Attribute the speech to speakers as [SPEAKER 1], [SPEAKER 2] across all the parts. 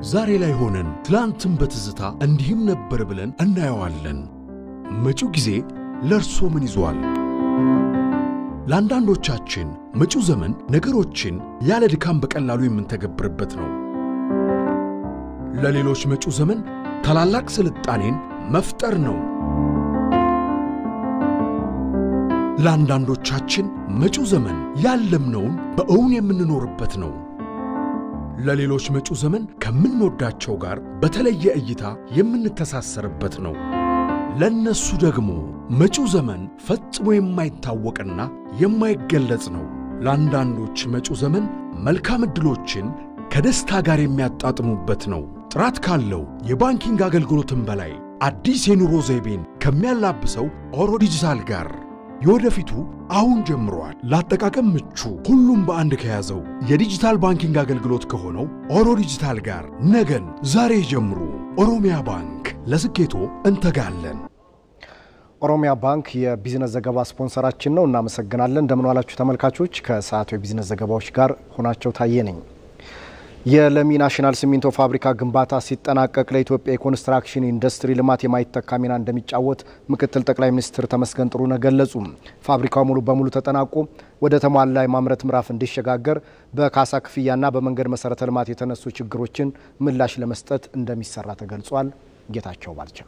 [SPEAKER 1] ዛሬ ላይ ሆነን ትላንትን በትዝታ እንዲህም ነበር ብለን እናየዋለን። መጪው ጊዜ ለእርሶ ምን ይዟል? ለአንዳንዶቻችን መጪው ዘመን ነገሮችን ያለ ድካም በቀላሉ የምንተገብርበት ነው። ለሌሎች መጪው ዘመን ታላላቅ ስልጣኔን መፍጠር ነው። ለአንዳንዶቻችን መጪው ዘመን ያለምነውን በእውን የምንኖርበት ነው። ለሌሎች መጪው ዘመን ከምንወዳቸው ጋር በተለየ እይታ የምንተሳሰርበት ነው። ለእነሱ ደግሞ መጪው ዘመን ፈጽሞ የማይታወቅና የማይገለጽ ነው። ለአንዳንዶች መጪው ዘመን መልካም ዕድሎችን ከደስታ ጋር የሚያጣጥሙበት ነው። ጥራት ካለው የባንኪንግ አገልግሎትም በላይ አዲስ የኑሮ ዘይቤን ከሚያላብሰው ኦሮ ዲጂታል ጋር የወደፊቱ አሁን ጀምሯል። ለአጠቃቀም ምቹ ሁሉም በአንድ ከያዘው የዲጂታል ባንኪንግ አገልግሎት ከሆነው ኦሮ ዲጂታል ጋር ነገን ዛሬ ጀምሩ። ኦሮሚያ ባንክ ለስኬቶ እንተጋለን።
[SPEAKER 2] ኦሮሚያ ባንክ የቢዝነስ ዘገባ ስፖንሰራችን ነው። እናመሰግናለን። እንደምን ዋላችሁ ተመልካቾች። ከሰዓቱ የቢዝነስ ዘገባዎች ጋር ሆናቸው ታየ ነኝ። የለሚ ናሽናል ሲሚንቶ ፋብሪካ ግንባታ ሲጠናቀቅ ለኢትዮጵያ የኮንስትራክሽን ኢንዱስትሪ ልማት የማይተካ ሚና እንደሚጫወት ምክትል ጠቅላይ ሚኒስትር ተመስገን ጥሩነህ ገለጹ። ፋብሪካው ሙሉ በሙሉ ተጠናቆ ወደ ተሟላ የማምረት ምዕራፍ እንዲሸጋገር በካሳ ክፍያና በመንገድ መሰረተ ልማት የተነሱ ችግሮችን ምላሽ ለመስጠት እንደሚሰራ ተገልጿል። ጌታቸው ባልቻ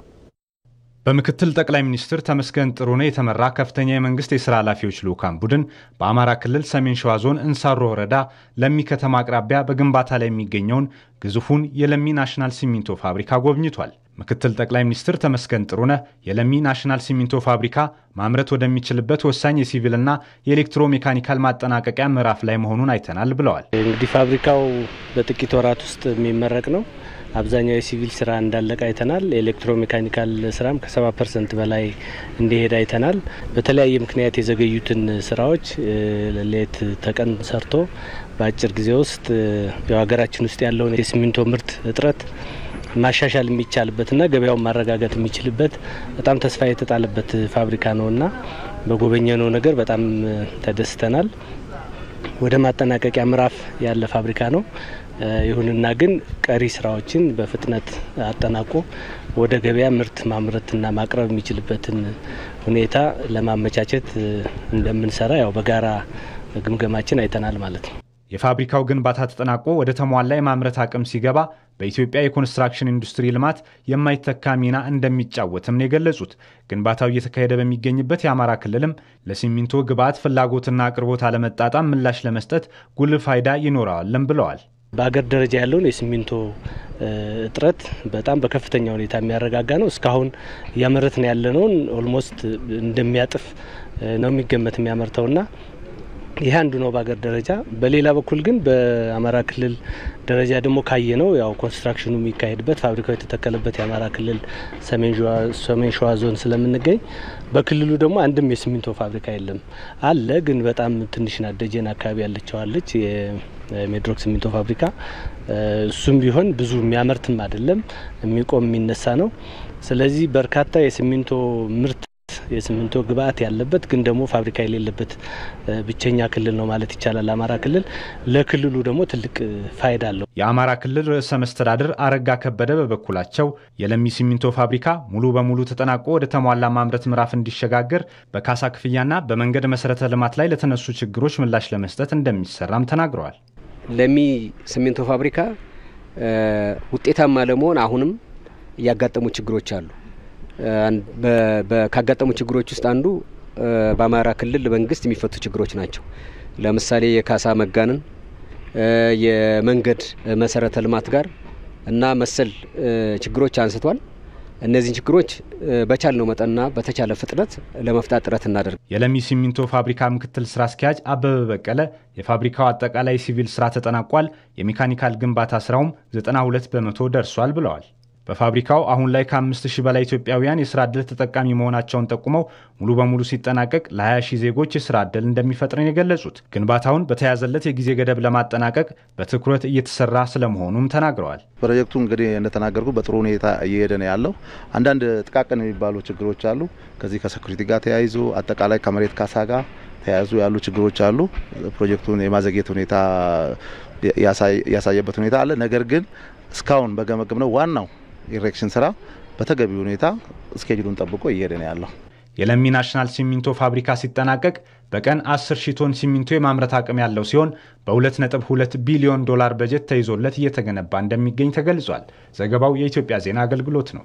[SPEAKER 3] በምክትል ጠቅላይ ሚኒስትር ተመስገን ጥሩነህ የተመራ ከፍተኛ የመንግስት የሥራ ኃላፊዎች ልዑካን ቡድን በአማራ ክልል ሰሜን ሸዋ ዞን እንሳሮ ወረዳ ለሚ ከተማ አቅራቢያ በግንባታ ላይ የሚገኘውን ግዙፉን የለሚ ናሽናል ሲሚንቶ ፋብሪካ ጎብኝቷል። ምክትል ጠቅላይ ሚኒስትር ተመስገን ጥሩነህ የለሚ ናሽናል ሲሚንቶ ፋብሪካ ማምረት ወደሚችልበት ወሳኝ የሲቪልና የኤሌክትሮ ሜካኒካል ማጠናቀቂያ ምዕራፍ ላይ መሆኑን አይተናል ብለዋል።
[SPEAKER 4] እንግዲህ ፋብሪካው በጥቂት ወራት ውስጥ የሚመረቅ ነው። አብዛኛው የሲቪል ስራ እንዳለቀ አይተናል። የኤሌክትሮ ሜካኒካል ስራም ከሰባ ፐርሰንት በላይ እንዲሄድ አይተናል። በተለያየ ምክንያት የዘገዩትን ስራዎች ሌት ተቀን ሰርቶ በአጭር ጊዜ ውስጥ ሀገራችን ውስጥ ያለውን የሲሚንቶ ምርት እጥረት ማሻሻል የሚቻልበትና ገበያውን ማረጋጋት የሚችልበት በጣም ተስፋ የተጣለበት ፋብሪካ ነውና በጎበኘነው ነገር በጣም ተደስተናል። ወደ ማጠናቀቂያ ምዕራፍ ያለ ፋብሪካ ነው። ይሁንና ግን ቀሪ ስራዎችን በፍጥነት አጠናቆ ወደ ገበያ ምርት ማምረትና ማቅረብ የሚችልበትን ሁኔታ ለማመቻቸት እንደምንሰራ ያው በጋራ ግምገማችን አይተናል ማለት ነው።
[SPEAKER 3] የፋብሪካው ግንባታ ተጠናቆ ወደ ተሟላ የማምረት አቅም ሲገባ በኢትዮጵያ የኮንስትራክሽን ኢንዱስትሪ ልማት የማይተካ ሚና እንደሚጫወትም ነው የገለጹት። ግንባታው እየተካሄደ በሚገኝበት የአማራ ክልልም ለሲሚንቶ ግብዓት ፍላጎትና አቅርቦት አለመጣጣም ምላሽ ለመስጠት ጉልህ ፋይዳ ይኖረዋልም ብለዋል።
[SPEAKER 4] በአገር ደረጃ ያለውን የሲሚንቶ እጥረት በጣም በከፍተኛ ሁኔታ የሚያረጋጋ ነው። እስካሁን እያመረትን ያለነውን ኦልሞስት እንደሚያጥፍ ነው የሚገመት የሚያመርተውና ይህ አንዱ ነው በሀገር ደረጃ። በሌላ በኩል ግን በአማራ ክልል ደረጃ ደግሞ ካየ ነው ያው ኮንስትራክሽኑ የሚካሄድበት ፋብሪካው የተተከለበት የአማራ ክልል ሰሜን ሸዋ ዞን ስለምንገኝ በክልሉ ደግሞ አንድም የሲሚንቶ ፋብሪካ የለም። አለ ግን በጣም ትንሽ ናት። ደጀን አካባቢ ያለችዋለች የሜድሮክ ሲሚንቶ ፋብሪካ። እሱም ቢሆን ብዙ የሚያመርትም አይደለም፣ የሚቆም የሚነሳ ነው። ስለዚህ በርካታ የሲሚንቶ ምርት የሲሚንቶ ግብአት ያለበት ግን ደግሞ ፋብሪካ የሌለበት ብቸኛ ክልል ነው ማለት ይቻላል አማራ ክልል። ለክልሉ ደግሞ ትልቅ ፋይዳ አለው።
[SPEAKER 3] የአማራ ክልል ርዕሰ መስተዳድር አረጋ ከበደ በበኩላቸው የለሚ ሲሚንቶ ፋብሪካ ሙሉ በሙሉ ተጠናቆ ወደ ተሟላ ማምረት ምዕራፍ እንዲሸጋገር በካሳ ክፍያና በመንገድ መሰረተ ልማት ላይ ለተነሱ ችግሮች ምላሽ ለመስጠት እንደሚሰራም ተናግረዋል።
[SPEAKER 5] ለሚ ሲሚንቶ ፋብሪካ ውጤታማ ለመሆን አሁንም እያጋጠሙ ችግሮች አሉ። ካጋጠሙ ችግሮች ውስጥ አንዱ በአማራ ክልል መንግስት የሚፈቱ ችግሮች ናቸው። ለምሳሌ የካሳ መጋነን፣ የመንገድ መሰረተ ልማት ጋር እና መሰል ችግሮች አንስቷል። እነዚህን ችግሮች በቻልነው መጠንና በተቻለ ፍጥነት ለመፍታት ጥረት እናደርግ።
[SPEAKER 3] የለሚ ሲሚንቶ ፋብሪካ ምክትል ስራ አስኪያጅ አበበ በቀለ የፋብሪካው አጠቃላይ ሲቪል ስራ ተጠናቋል፣ የሜካኒካል ግንባታ ስራውም 92 በመቶ ደርሷል ብለዋል። በፋብሪካው አሁን ላይ ከአምስት ሺህ በላይ ኢትዮጵያውያን የስራ ዕድል ተጠቃሚ መሆናቸውን ጠቁመው ሙሉ በሙሉ ሲጠናቀቅ ለ20 ሺህ ዜጎች የስራ ዕድል እንደሚፈጥርን የገለጹት ግንባታውን በተያዘለት የጊዜ ገደብ ለማጠናቀቅ በትኩረት እየተሰራ ስለመሆኑም ተናግረዋል።
[SPEAKER 6] ፕሮጀክቱ እንግዲህ እንደተናገርኩ በጥሩ ሁኔታ እየሄደ ነው ያለው። አንዳንድ ጥቃቅን የሚባሉ ችግሮች አሉ። ከዚህ ከሴኩሪቲ ጋር ተያይዞ አጠቃላይ ከመሬት ካሳ ጋር ተያይዞ ያሉ ችግሮች አሉ። ፕሮጀክቱን የማዘግየት ሁኔታ ያሳየበት ሁኔታ አለ። ነገር ግን እስካሁን በገመገም ነው ዋናው ኢሬክሽን ስራ በተገቢ ሁኔታ እስኬጁሉን ጠብቆ እየሄደ ነው ያለው።
[SPEAKER 3] የለሚ ናሽናል ሲሚንቶ ፋብሪካ ሲጠናቀቅ በቀን 10 ሺህ ቶን ሲሚንቶ የማምረት አቅም ያለው ሲሆን በ2.2 ቢሊዮን ዶላር በጀት ተይዞለት እየተገነባ እንደሚገኝ ተገልጿል። ዘገባው የኢትዮጵያ ዜና አገልግሎት ነው።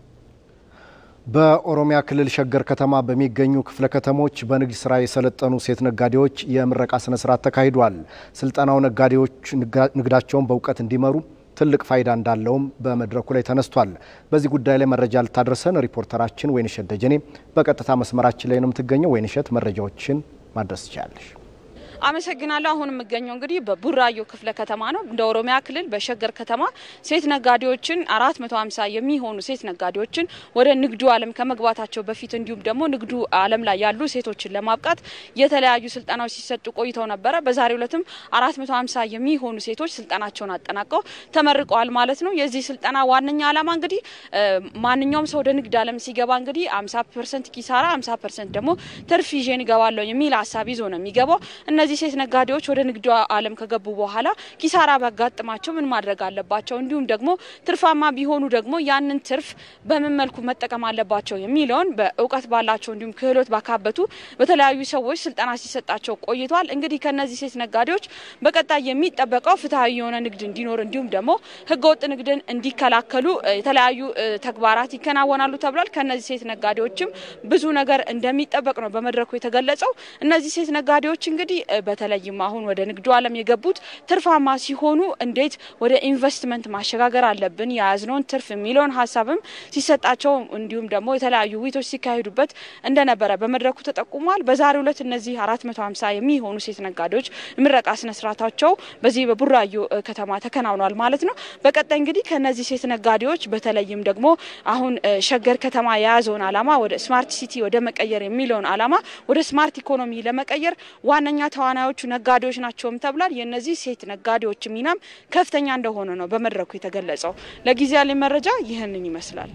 [SPEAKER 2] በኦሮሚያ ክልል ሸገር ከተማ በሚገኙ ክፍለ ከተሞች በንግድ ስራ የሰለጠኑ ሴት ነጋዴዎች የምረቃ ስነ ስርዓት ተካሂዷል። ስልጠናው ነጋዴዎች ንግዳቸውን በእውቀት እንዲመሩ ትልቅ ፋይዳ እንዳለውም በመድረኩ ላይ ተነስቷል። በዚህ ጉዳይ ላይ መረጃ ልታደርሰን ሪፖርተራችን ወይንሸት ደጀኔ በቀጥታ መስመራችን ላይ ነው የምትገኘው። ወይንሸት መረጃዎችን ማድረስ ትችላለሽ።
[SPEAKER 7] አመሰግናለሁ። አሁን የምገኘው እንግዲህ በቡራዮ ክፍለ ከተማ ነው። እንደ ኦሮሚያ ክልል በሸገር ከተማ ሴት ነጋዴዎችን አራት መቶ ሀምሳ የሚሆኑ ሴት ነጋዴዎችን ወደ ንግዱ ዓለም ከመግባታቸው በፊት እንዲሁም ደግሞ ንግዱ ዓለም ላይ ያሉ ሴቶችን ለማብቃት የተለያዩ ስልጠናዎች ሲሰጡ ቆይተው ነበረ። በዛሬው ዕለትም አራት መቶ ሀምሳ የሚሆኑ ሴቶች ስልጠናቸውን አጠናቀው ተመርቀዋል ማለት ነው። የዚህ ስልጠና ዋነኛ ዓላማ እንግዲህ ማንኛውም ሰው ወደ ንግድ ዓለም ሲገባ እንግዲህ አምሳ ፐርሰንት ኪሳራ፣ አምሳ ፐርሰንት ደግሞ ትርፍ ይዤን እገባለሁ የሚል ሀሳብ ይዞ ነው የሚገባው እነዚህ ሴት ነጋዴዎች ወደ ንግዱ ዓለም ከገቡ በኋላ ኪሳራ ቢያጋጥማቸው ምን ማድረግ አለባቸው፣ እንዲሁም ደግሞ ትርፋማ ቢሆኑ ደግሞ ያንን ትርፍ በምን መልኩ መጠቀም አለባቸው የሚለውን በእውቀት ባላቸው እንዲሁም ክህሎት ባካበቱ በተለያዩ ሰዎች ስልጠና ሲሰጣቸው ቆይቷል። እንግዲህ ከነዚህ ሴት ነጋዴዎች በቀጣይ የሚጠበቀው ፍትሐዊ የሆነ ንግድ እንዲኖር እንዲሁም ደግሞ ህገወጥ ንግድን እንዲከላከሉ የተለያዩ ተግባራት ይከናወናሉ ተብሏል። ከነዚህ ሴት ነጋዴዎችም ብዙ ነገር እንደሚጠበቅ ነው በመድረኩ የተገለጸው። እነዚህ ሴት ነጋዴዎች እንግዲህ በተለይም አሁን ወደ ንግዱ ዓለም የገቡት ትርፋማ ሲሆኑ እንዴት ወደ ኢንቨስትመንት ማሸጋገር አለብን የያዝነውን ትርፍ የሚለውን ሀሳብም ሲሰጣቸው እንዲሁም ደግሞ የተለያዩ ውይይቶች ሲካሄዱበት እንደነበረ በመድረኩ ተጠቁሟል። በዛሬው ዕለት እነዚህ አራት መቶ ሀምሳ የሚሆኑ ሴት ነጋዴዎች ምረቃ ስነስርዓታቸው በዚህ በቡራዮ ከተማ ተከናውኗል ማለት ነው። በቀጣይ እንግዲህ ከነዚህ ሴት ነጋዴዎች በተለይም ደግሞ አሁን ሸገር ከተማ የያዘውን ዓላማ ወደ ስማርት ሲቲ ወደ መቀየር የሚለውን ዓላማ ወደ ስማርት ኢኮኖሚ ለመቀየር ዋነኛ ተዋናዮቹ ነጋዴዎች ናቸውም ተብሏል። የእነዚህ ሴት ነጋዴዎች ሚናም ከፍተኛ እንደሆነ ነው በመድረኩ የተገለጸው። ለጊዜ ያለኝ መረጃ ይህንን ይመስላል።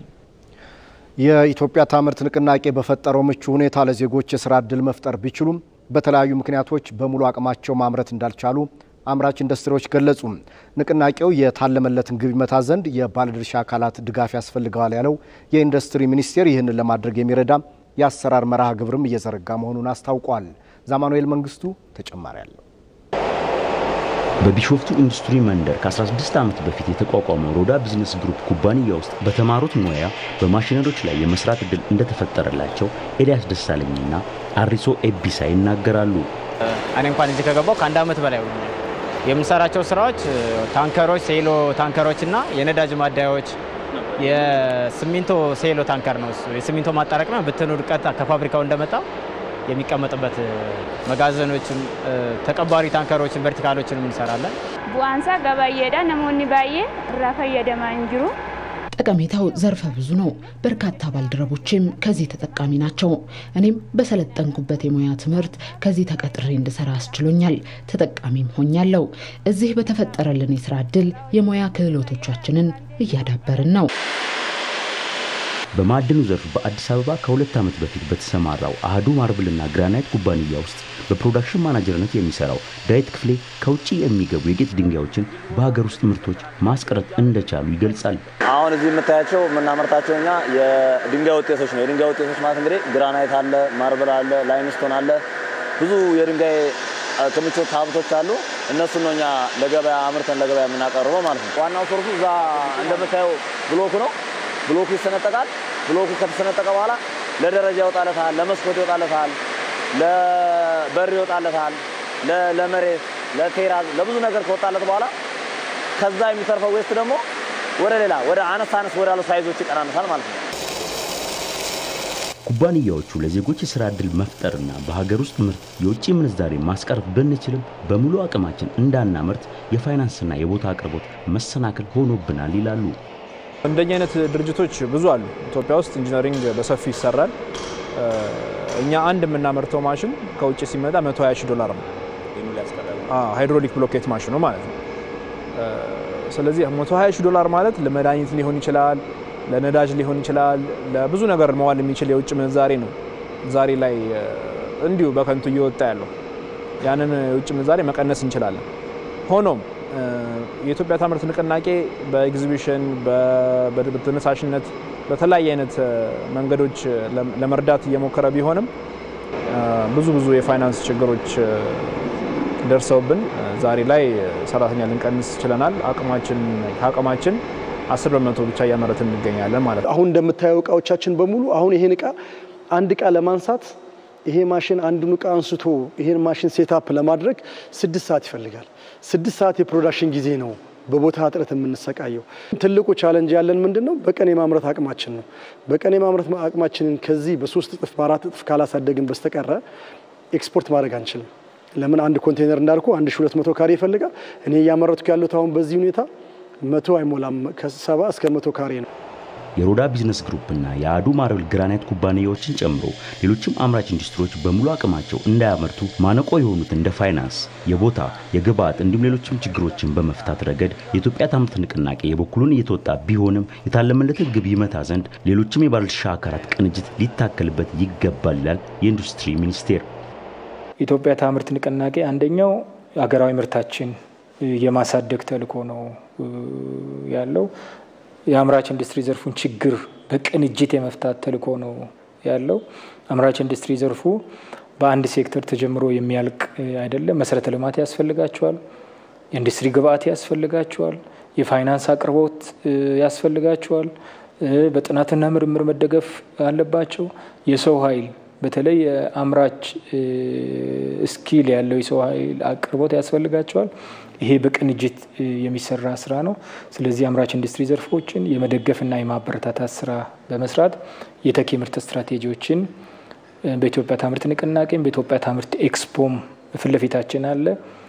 [SPEAKER 2] የኢትዮጵያ ታምርት ንቅናቄ በፈጠረው ምቹ ሁኔታ ለዜጎች የስራ እድል መፍጠር ቢችሉም በተለያዩ ምክንያቶች በሙሉ አቅማቸው ማምረት እንዳልቻሉ አምራች ኢንዱስትሪዎች ገለጹ። ንቅናቄው የታለመለትን ግብ ይመታ ዘንድ የባለድርሻ አካላት ድጋፍ ያስፈልገዋል ያለው የኢንዱስትሪ ሚኒስቴር ይህንን ለማድረግ የሚረዳ የአሰራር መርሃ ግብርም እየዘረጋ መሆኑን አስታውቋል። ዛማኑኤል መንግስቱ ተጨማሪ አለው።
[SPEAKER 8] በቢሾፍቱ ኢንዱስትሪ መንደር ከ16 ዓመት በፊት የተቋቋመው ሮዳ ቢዝነስ ግሩፕ ኩባንያ ውስጥ በተማሩት ሙያ በማሽነሪዎች ላይ የመስራት እድል እንደተፈጠረላቸው ኤልያስ ደሳለኝና አሪሶ ኤቢሳ ይናገራሉ።
[SPEAKER 9] እኔ እንኳን እዚህ ከገባው ከአንድ ዓመት በላይ ሆኖኛል። የምንሰራቸው ስራዎች ታንከሮች፣ ሴሎ ታንከሮች እና የነዳጅ ማደያዎች የሲሚንቶ ሴሎ ታንከር ነው። የሲሚንቶ ማጠራቀሚያ ብትን ውድቀት ከፋብሪካው እንደመጣ የሚቀመጥበት መጋዘኖችን፣ ተቀባሪ ታንከሮችን፣ ቨርቲካሎችንም እንሰራለን።
[SPEAKER 10] ቡአንሳ ገባየዳ ነሞኒ ባዬ ራ ፈየደማ እንጅሩ
[SPEAKER 11] ጠቀሜታው ዘርፈ ብዙ ነው። በርካታ ባልደረቦችም ከዚህ ተጠቃሚ ናቸው። እኔም በሰለጠንኩበት የሙያ ትምህርት ከዚህ ተቀጥሬ እንድሰራ አስችሎኛል። ተጠቃሚም ሆኛለሁ። እዚህ በተፈጠረልን የስራ እድል የሙያ ክህሎቶቻችንን እያዳበርን ነው።
[SPEAKER 8] በማዕድኑ ዘርፍ በአዲስ አበባ ከሁለት ዓመት በፊት በተሰማራው አህዱ ማርብልና ግራናይት ኩባንያ ውስጥ በፕሮዳክሽን ማናጀርነት የሚሰራው ዳዊት ክፍሌ ከውጭ የሚገቡ የጌጥ ድንጋዮችን በሀገር ውስጥ ምርቶች ማስቀረት እንደቻሉ ይገልጻል።
[SPEAKER 12] አሁን እዚህ የምታያቸው የምናመርታቸው እኛ የድንጋይ ውጤቶች ነው። የድንጋይ ውጤቶች ማለት እንግዲህ ግራናይት አለ፣ ማርብል አለ፣ ላይምስቶን አለ፣ ብዙ የድንጋይ ክምችት ሀብቶች አሉ። እነሱን ነው እኛ ለገበያ አምርተን ለገበያ የምናቀርበው ማለት ነው። ዋናው ሶርሱ እዛ እንደምታየው ብሎኩ ነው። ብሎኩ ይሰነጠቃል። ብሎኩ ከተሰነጠቀ በኋላ ለደረጃ ይወጣለታል፣ ለመስኮት ይወጣለታል፣ ለበር ይወጣለታል፣ ለመሬት፣ ለቴራዝ፣ ለብዙ ነገር ከወጣለት በኋላ ከዛ የሚተርፈው ዌስት ደግሞ ወደ ሌላ ወደ አነስ አነስ ወዳሉ ሳይዞች ይቀናነሳል ማለት ነው።
[SPEAKER 8] ኩባንያዎቹ ለዜጎች የስራ ዕድል መፍጠርና በሀገር ውስጥ ምርት የውጭ ምንዛሬ ማስቀረት ብንችልም በሙሉ አቅማችን እንዳናመርት የፋይናንስና የቦታ አቅርቦት መሰናክል ሆኖብናል ይላሉ።
[SPEAKER 13] እንደኛ አይነት ድርጅቶች ብዙ አሉ። ኢትዮጵያ ውስጥ ኢንጂነሪንግ በሰፊ ይሰራል። እኛ አንድ የምናመርተው ማሽን ከውጭ ሲመጣ 120 ሺህ ዶላር ነው። ሃይድሮሊክ ብሎኬት ማሽኑ ማለት ነው። ስለዚህ 120 ሺህ ዶላር ማለት ለመድኃኒት ሊሆን ይችላል፣ ለነዳጅ ሊሆን ይችላል፣ ለብዙ ነገር መዋል የሚችል የውጭ ምንዛሬ ነው ዛሬ ላይ እንዲሁ በከንቱ እየወጣ ያለው። ያንን የውጭ ምንዛሬ መቀነስ እንችላለን። ሆኖም የኢትዮጵያ ታምርት ንቅናቄ በኤግዚቢሽን በተነሳሽነት በተለያየ አይነት መንገዶች ለመርዳት እየሞከረ ቢሆንም ብዙ ብዙ የፋይናንስ ችግሮች ደርሰውብን ዛሬ ላይ ሰራተኛ ልንቀንስ ችለናል። አቅማችን ከአቅማችን አስር በመቶ ብቻ እያመረትን እንገኛለን ማለት ነው።
[SPEAKER 14] አሁን እንደምታየው እቃዎቻችን በሙሉ አሁን ይሄን እቃ አንድ እቃ ለማንሳት ይሄ ማሽን አንዱን እቃ አንስቶ ይሄን ማሽን ሴታፕ ለማድረግ ስድስት ሰዓት ይፈልጋል። ስድስት ሰዓት የፕሮዳክሽን ጊዜ ነው በቦታ እጥረት የምንሰቃየው። ትልቁ ቻለንጅ ያለን ምንድን ነው? በቀን የማምረት አቅማችን ነው። በቀን የማምረት አቅማችንን ከዚህ በሶስት እጥፍ በአራት እጥፍ ካላሳደግን በስተቀረ ኤክስፖርት ማድረግ አንችልም። ለምን አንድ ኮንቴነር እንዳልኩ 1200 ካሬ ይፈልጋል። እኔ እያመረትኩ ያሉት አሁን በዚህ ሁኔታ መቶ አይሞላም፣ ከሰባ እስከ መቶ ካሬ ነው።
[SPEAKER 8] የሮዳ ቢዝነስ ግሩፕና የአዱ ማርብል ግራናይት ኩባንያዎችን ጨምሮ ሌሎችም አምራች ኢንዱስትሪዎች በሙሉ አቅማቸው እንዳያመርቱ ማነቆ የሆኑት እንደ ፋይናንስ፣ የቦታ፣ የግብዓት እንዲሁም ሌሎችም ችግሮችን በመፍታት ረገድ የኢትዮጵያ ታምርት ንቅናቄ የበኩሉን እየተወጣ ቢሆንም የታለመለትን ግብ ይመታ ዘንድ ሌሎችም የባለድርሻ አካላት ቅንጅት ሊታከልበት ይገባል ይላል የኢንዱስትሪ ሚኒስቴር።
[SPEAKER 15] ኢትዮጵያ ታምርት ንቅናቄ አንደኛው ሀገራዊ ምርታችን የማሳደግ ተልዕኮ ነው ያለው። የአምራች ኢንዱስትሪ ዘርፉን ችግር በቅንጅት የመፍታት ተልዕኮ ነው ያለው። አምራች ኢንዱስትሪ ዘርፉ በአንድ ሴክተር ተጀምሮ የሚያልቅ አይደለም። መሰረተ ልማት ያስፈልጋቸዋል፣ የኢንዱስትሪ ግብአት ያስፈልጋቸዋል፣ የፋይናንስ አቅርቦት ያስፈልጋቸዋል፣ በጥናትና ምርምር መደገፍ አለባቸው። የሰው ኃይል በተለይ የአምራች ስኪል ያለው የሰው ኃይል አቅርቦት ያስፈልጋቸዋል። ይሄ በቅንጅት የሚሰራ ስራ ነው። ስለዚህ አምራች ኢንዱስትሪ ዘርፎችን የመደገፍና የማበረታታት ስራ በመስራት የተኪ ምርት ስትራቴጂዎችን በኢትዮጵያ ታምርት ንቅናቄም በኢትዮጵያ ታምርት ኤክስፖም ፊት ለፊታችን አለ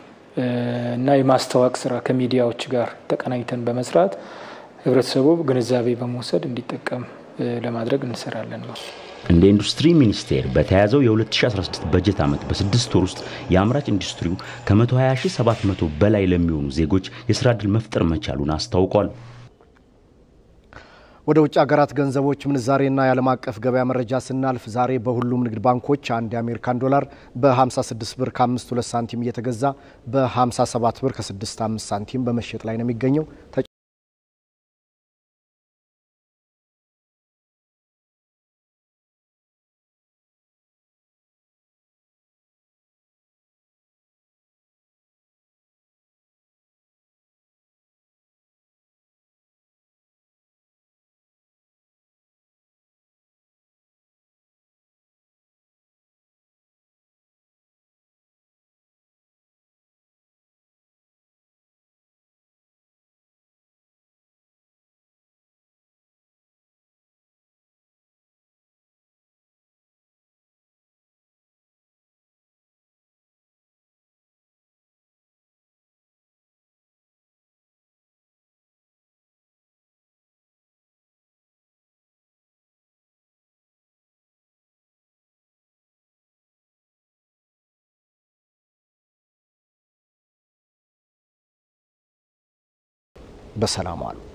[SPEAKER 15] እና የማስተዋወቅ ስራ ከሚዲያዎች ጋር ተቀናኝተን በመስራት ህብረተሰቡ ግንዛቤ በመውሰድ እንዲጠቀም ለማድረግ እንሰራለን ነው።
[SPEAKER 8] እንደ ኢንዱስትሪ ሚኒስቴር በተያዘው የ2016 በጀት ዓመት በስድስት ወር ውስጥ የአምራች ኢንዱስትሪው ከ120700 በላይ ለሚሆኑ ዜጎች የስራ ዕድል መፍጠር መቻሉን አስታውቋል።
[SPEAKER 2] ወደ ውጭ ሀገራት ገንዘቦች ምንዛሬና የዓለም አቀፍ ገበያ መረጃ ስናልፍ ዛሬ በሁሉም ንግድ ባንኮች አንድ የአሜሪካን ዶላር በ56 ብር ከ52 ሳንቲም እየተገዛ በ57 ብር ከ65 ሳንቲም በመሸጥ ላይ ነው የሚገኘው። በሰላም ዋሉ።